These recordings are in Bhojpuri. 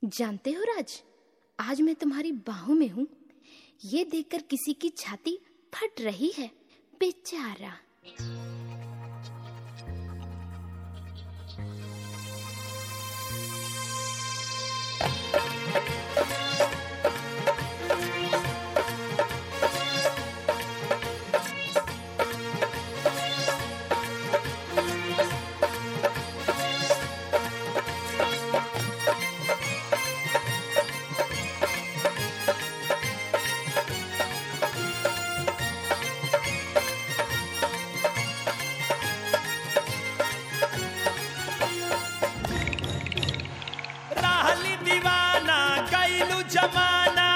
जानते हो राज आज मैं तुम्हारी बाहों में हूँ ये देखकर किसी की छाती फट रही है बेचारा रहली दीवाना कैलू जमाना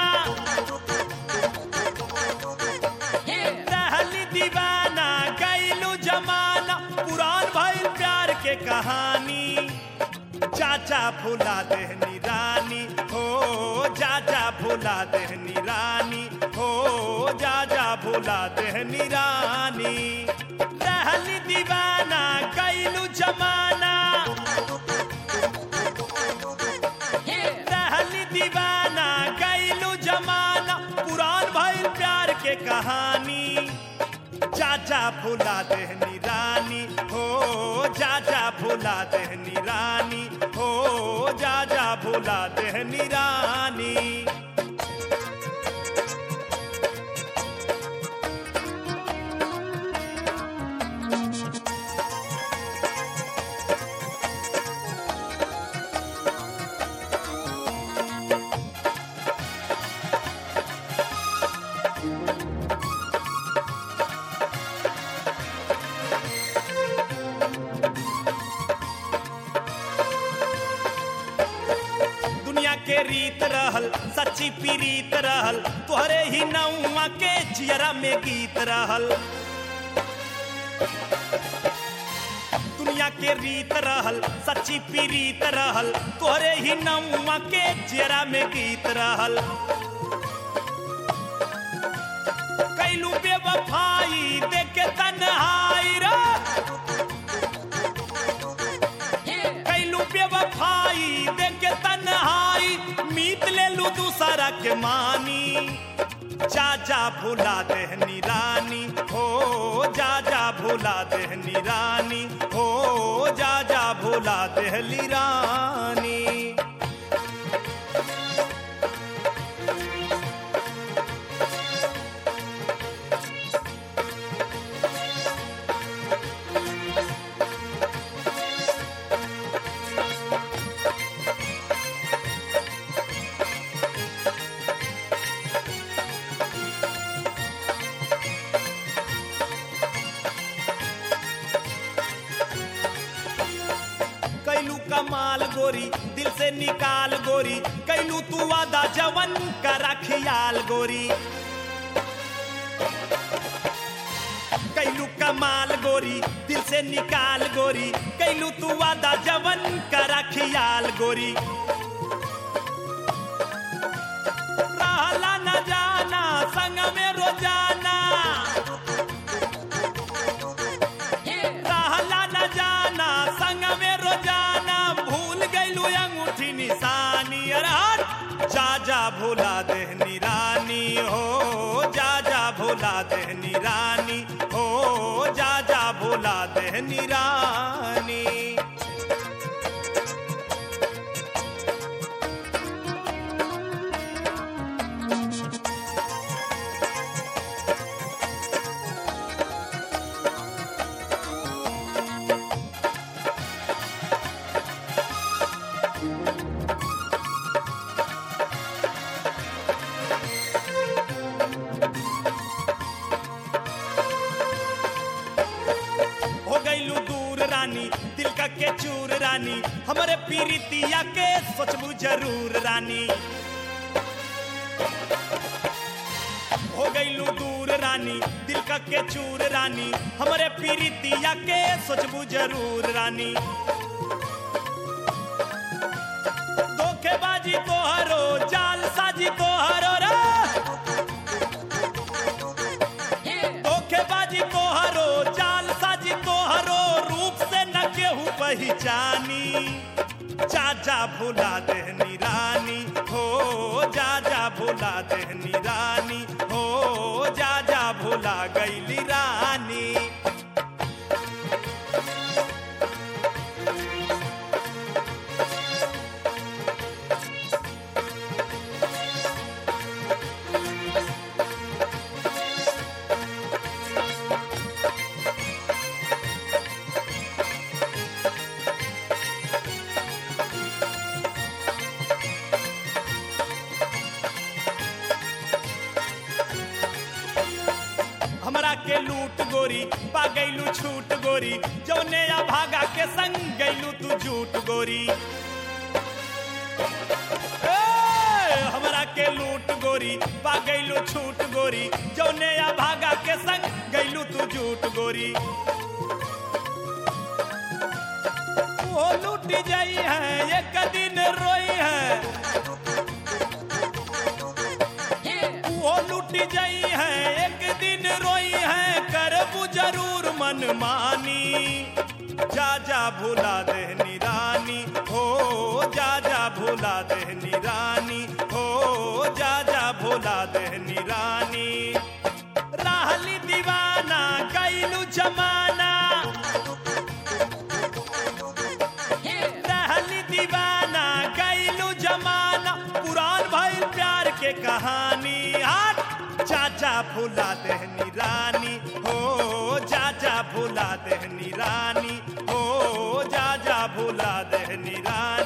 रहली दीवाना कैलू जमाना पुरान भइल प्यार के कहानी चाचा भुला देहनी रानी हो चाचा भुला देहनी रानी हो जाजा भुला देहनी रानी रहली दीवाना कैलू जमाना रहली दीवाना कैलू जमाना पुरान भइल प्यार के कहानी चाचा भुला देहनी रानी हो चाचा भुला देहनी रानी हो जाजा भुला देहनी रानी दुनिया के रीत रहल सच्ची पीरीत रहल तोहरे ही नौआ के जियरा में गीत रहल दुनिया के रीत रहल सच्ची पीरीत रहल तोहरे ही नौआ के जियरा में गीत रहल कैलू बेवफाई देखे तन्हाई रे कैलू बेवफाई देखे तन्हाई मीत ले लू दूसरा के मानी जाजा भुला देहनी रानी हो जाजा भुला देहनी रानी हो जाजा भुला देहली रानी कैलू कमाल गोरी दिल से निकाल गोरी कैलू तू वादा जवन करा खियाल गोरी कैलू कमाल गोरी दिल से निकाल गोरी कैलू तू वादा जवन करा खियाल गोरी रहला न जाना संग में रोजाना रहला न जाना संग में रोजाना भूल गईलू अंगूठी निशानी अरे हट जा जा भुला देहनी रानी हो जा जा भुला देहनी रानी हो जा जा भुला देहनी रानी हो गईलू दूर रानी दिल का के चूर रानी हमारे पीरितिया के सोचबू जरूर रानी हो गईलू दूर रानी दिल का के चूर रानी हमारे पीरितिया के सोचबू जरूर रानी धोखेबाजी तोहरो जाल साजी तोहरो रे धोखेबाजी तोहरो जाल साजी तोहरो रूप से न केहू पहचानी चाचा भुला देहनी रानी गोरी पा गईलू छूट गोरी जौने या भागा के संग गईलू तू झूठ गोरी ए, हमरा के लूट गोरी पा गईलू छूट गोरी जौने या भागा के संग गईलू तू झूठ गोरी वो लूट जाई है एक दिन रोई है वो लूट जाई है एक दिन रोई है करबू जरूर मन मानी जा जा भूला देहनी रानी हो जा जा भूला देहनी रानी हो जा जा भूला देहनी रानी राहली दीवाना कैलू जमाना रहली दीवाना कैलू जमाना पुरान भइल प्यार के कहानी हट चाचा भूला देहनी रानी हो चाचा भूला देहनी रानी हो जा जा भूला देहनी रानी